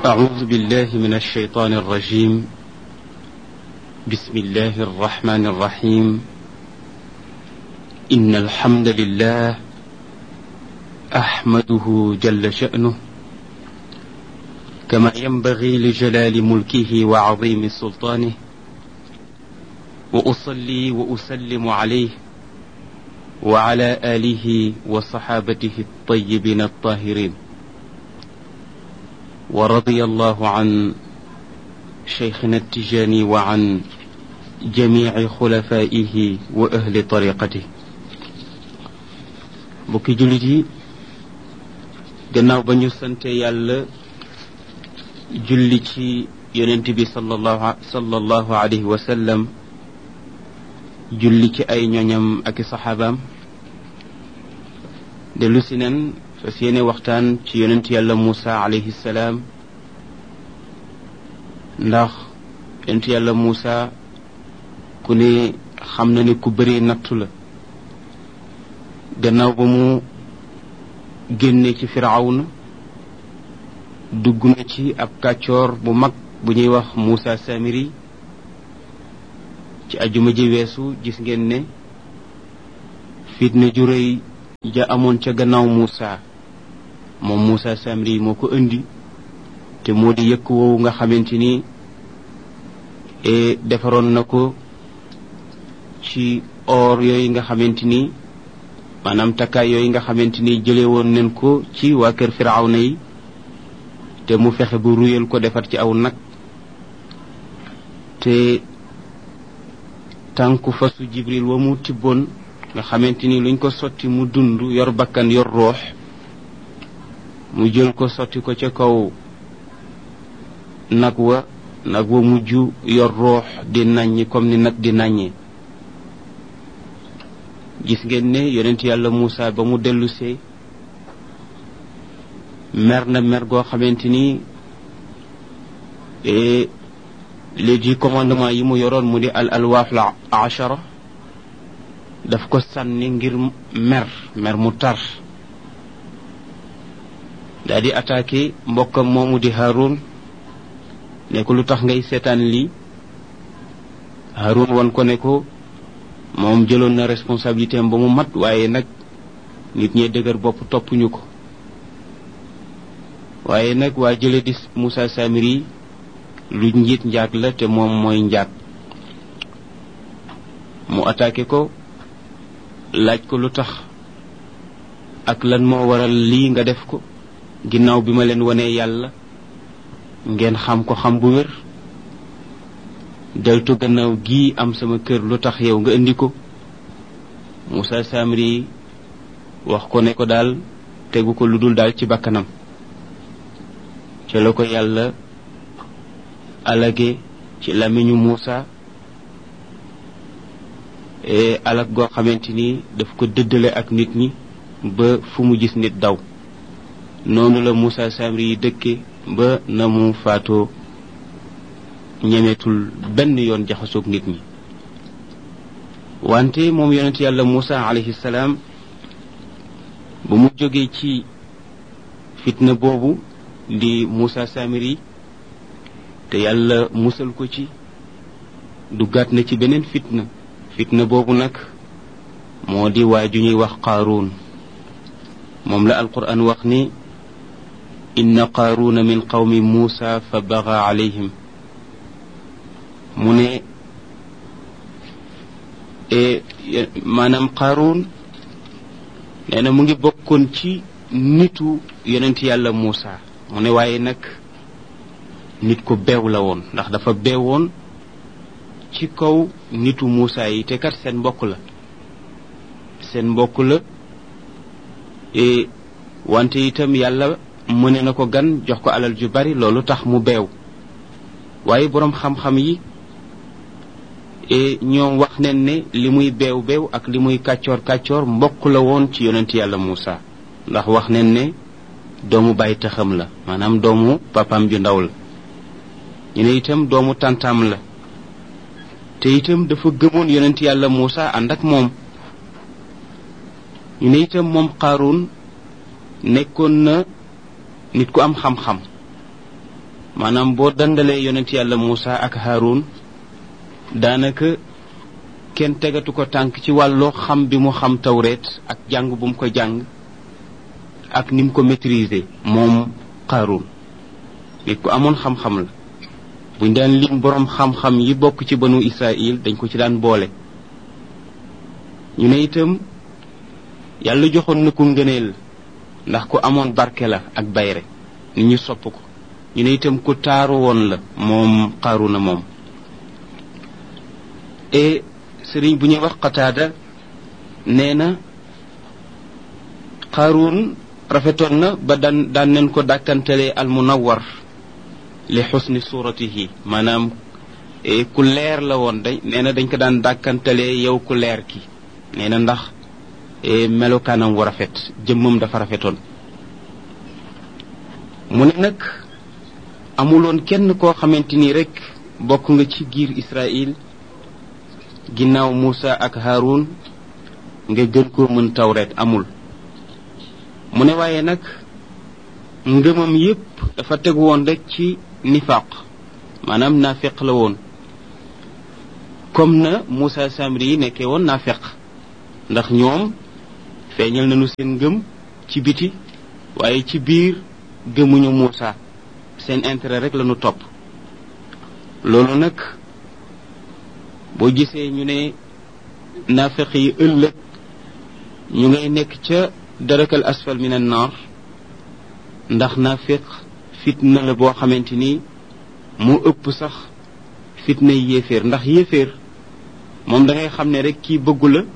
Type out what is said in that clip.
أعوذ بالله من الشيطان الرجيم بسم الله الرحمن الرحيم إن الحمد لله أحمده جل شأنه كما ينبغي لجلال ملكه وعظيم سلطانه وأصلي وأسلم عليه وعلى آله وصحابته الطيبين الطاهرين ورضي الله عن شيخنا التجاني وعن جميع خلفائه وأهل طريقته bokki jullit yi gannaaw ba ñu sante yàlla julli ci yonent bi sallallahu sallallahu alayhi wa sallam julli ci ay ñoñam ak i saxaabaam dellu si nen fas yéene waxtaan ci yonent yàlla Muusa alayhi salaam ndax yonent yàlla Muusa ku ne xam na ne ku bëri nattu la gannaaw ba mu génne ci firawna dugg na ci ab kàccoor bu mag bu ñuy wax Muusa Samiri ci ajuma ji weesu gis ngeen ne fitna ju rëy ja amoon ca gannaaw Muusa moom Muusa Samiri moo ko indi te moo di yëkk woowu nga xamante ni defaroon na ko ci or yooyu nga xamante ni maanaam takkaay yooyu nga xamante ni jële woon nañ ko ci waa kër firawna yi te mu fexe bu ruyal ko defar ci aw nag te tànku fasu jibril wa mu tibboon nga xamante ni luñ ko sotti mu dund yor bakkan yor roox mu jël ko sotti ko ca kaw nag wa nag wa mujj yor roox di nàññi comme ni nag di nàññee gis ngeen ne yonent yàlla Muusa ba mu dellusee mer na mer goo xamante ni léegi commandement yi mu yoroon mu di al alwaaf la achara daf ko sànni ngir mer mer mu tar daa di attaqué mbokkam moomu di Haroun ne ko lu tax ngay seetaan lii Haroun wan ko ne ko moom jëloon na responsabilité am ba mu mat waaye nag nit ñee dëgër bopp toppuñu ko waaye nag waa jële di Moussa Samiri lu njiit njaat la te moom mooy njaat mu attaqué ko laaj ko lu tax ak lan moo waral lii nga def ko ginnaaw bi ma leen wanee yàlla ngeen xam ko xam bu wér deltu gannaaw gii am sama kër lu tax yow nga indi ko Moussa Samiri wax ko ne ko daal tegu ko lu dul daal ci bakkanam ca la ko yàlla alage ci làmmiñu Moussa alag goo xamante ni daf ko dëddale ak nit ñi ba fu mu gis nit daw noonu la Moussa Samiri yi dëkke ba na mu faatoo ñemeetul benn yoon jaxasoog nit ñi wante moom yonent yàlla Moussa alayhi salaam bu mu jógee ci fitna boobu di Moussa Samiri te yàlla musal ko ci duggaat na ci beneen fitna fitna boobu nag moo di waa ju ñuy wax qaaruun moom la alquran wax ni inna qaaruuna min qawmi Moussa fa baga alayhim mu ne maanaam qaaruun nee na mu ngi bokkoon ci nitu yonent yàlla Moussa mu ne waaye nag nit ko beew la woon ndax dafa beewoon ci kaw nitu Moussa yi te kat seen mbokk la seen mbokk la wante itam yàlla mëne na ko gan jox ko alal ju bari loolu tax mu beew waaye boroom xam-xam yi ñoom wax nañ ne li muy beew beew ak li muy kàccoor kàccoor mbokk la woon ci yonent yàlla Moussa ndax wax nañ ne doomu bàyyi taxam la maanaam doomu papam ju ndaw la ñu ne itam doomu tàntaam la te itam dafa gëmoon yonent yàlla Moussa ànd ak moom ñu ne itam moom Qaaruun nekkoon na nit ku am xam-xam maanaam boo dandalee yonent yàlla Muusa ak Haarun daanaka kenn tegatu ko tànk ci wàllu xam bi mu xam tawreet ak jàng bu mu ko jàng ak ni mu ko maîtriser moom Qaaruun nit ku amoon xam-xam la buñ daan lim boroom xam-xam yi bokk ci banu Israël dañ ko ci daan boole ñu ne itam yàlla joxoon na ko ngëneel ndax ku amoon barke la ak bayre nit ñu sopp ko ñu ne itam ku taaru woon la moom Qaaruuna moom et sëriñ bu ñuy wax Qataada nee na Qaaruun rafetoon na ba daan daan nañ ko dàkkantelee al munawwar li xusni suratihi maanaam ku leer la woon dañ nee na dañ ko daan dàkkantelee yow ku leer ki nee na ndax melokaanam wu rafet jëmmam dafa rafetoon mu ne nag amuloon kenn koo xamante ni rek bokk nga ci giir Israël ginnaaw Muusa ak Haarun nga gën koo mën tawreet amul mu ne waaye nag ngëmam yépp dafa tegu woon rek ci nifaq maanaam naafeq la woon comme na Muusa Samiri yi nekkee woon naafeq ndax ñoom feeñal nañu seen ngëm ci biti waaye ci biir gëmuñu Muusa seen intérêt rek lañu topp loolu nag boo gisee ñu ne naafeq yi ëllëg ñu ngay nekk ca darakal asfal min an naar ndax naafeq fitna la boo xamante ni mu ëpp sax fitna yéeféer ndax yéeféer moom da ngay xam ne rek kii bëggu la